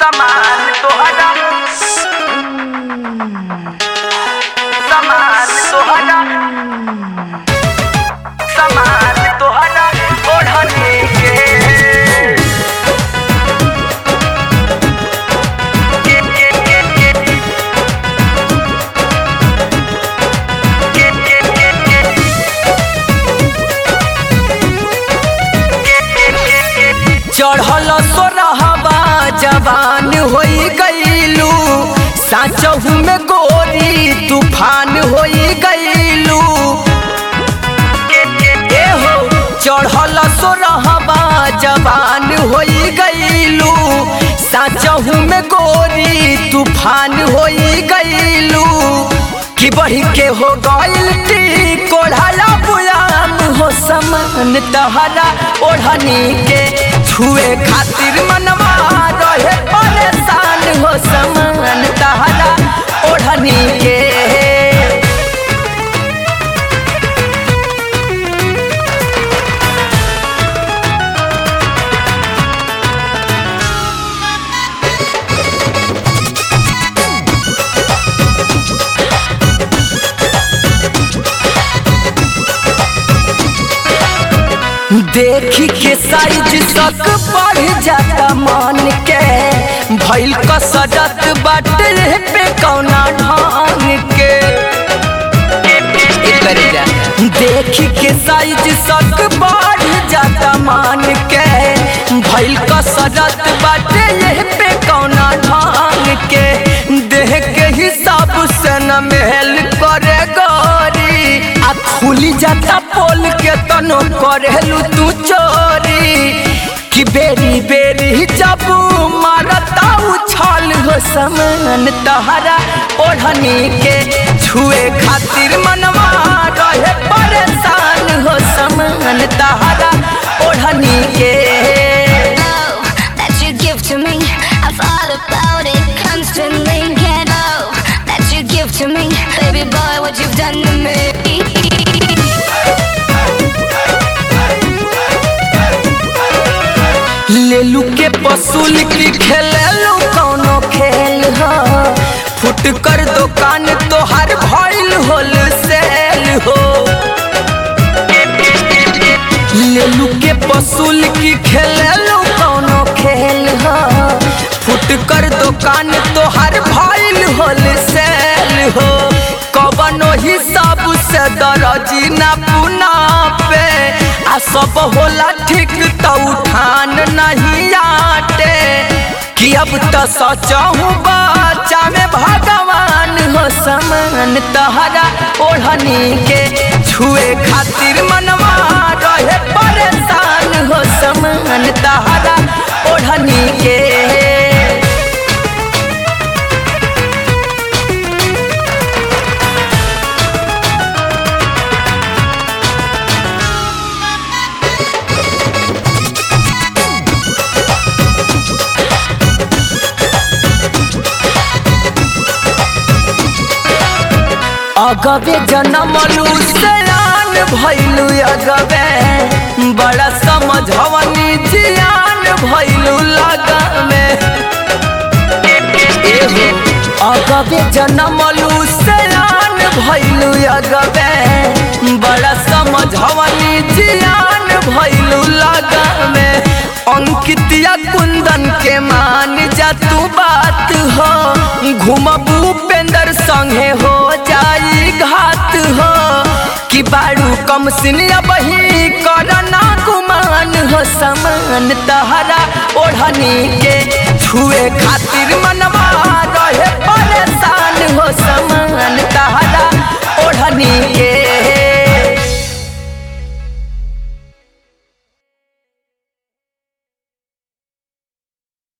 समान तोहरा समान तोहरा समान तोहरा ओढ़ने के के के के के के के के के चढ़ल सोरहवा जवान होई गईलू साचहू में गोरी तूफान होई गईलू ए हो चढ़ल सोरहवा जवान होई गईलू साचहू में गोरी तूफान होई गईलू कि बढ़ के हो गईल टी कोढ़ाला बुयाम हो समान तहरा ओढ़नी के छुए खातिर मनवा रहे परेशान हो समान तहरा ओढ़नी के देखी के साइज तक बढ़ जाता मन के भइल कसरत बाटे पे कौना ढंग के एकरे जा। देखी के साइज तक बढ़ जाता मन के भइल कसरत बाटे ये पे कौना ढंग के देह के हिसाब से न महल करे गोरी आ खुली जाता पोल के तनो करेलू तू चोरी कि बेरी बेरी जब मारता उछाल हो समान तहरा ओढ़नी के छुए खातिर मनवा रहे परेशान हो समान तहरा ओढ़नी के love that you give to me. I thought about it constantly. Can't know that you give to me, baby boy. What you've done to me. लेलू के पसूल की खेलेलू कौनो खेल हो फुट कर दुकान तोहार भइल होल सेल हो लेलू के पसूल की खेलेलू कौनो खेल हो फुट कर दुकान तोहार भइल होल सेल हो कवनो हिसाब से दरजी ना पुना पे आ सब होला ठीक त उठान नहीं आटे कि अब त सचहू बच्चा में भगवान हो समान तहरा ओढ़नी के छुए खातिर मनवा रहे परेशान हो समान तहरा ओढ़नी के अगबे जनमलू सयान भैलू अगबे बड़ा समझवनी जियान भैलू लगमे एहो अगबे जनमलू सयान भैलू अगबे बड़ा समझवनी जियान भैलू लगमे अंकितिया कुंदन के मान जा तू बात हो घुमबू पेंदर संगे हो जाई घात हो कि बारू कम सिनिया बही करना गुमान हो समान तहरा ओढ़नी के छुए खातिर मनवा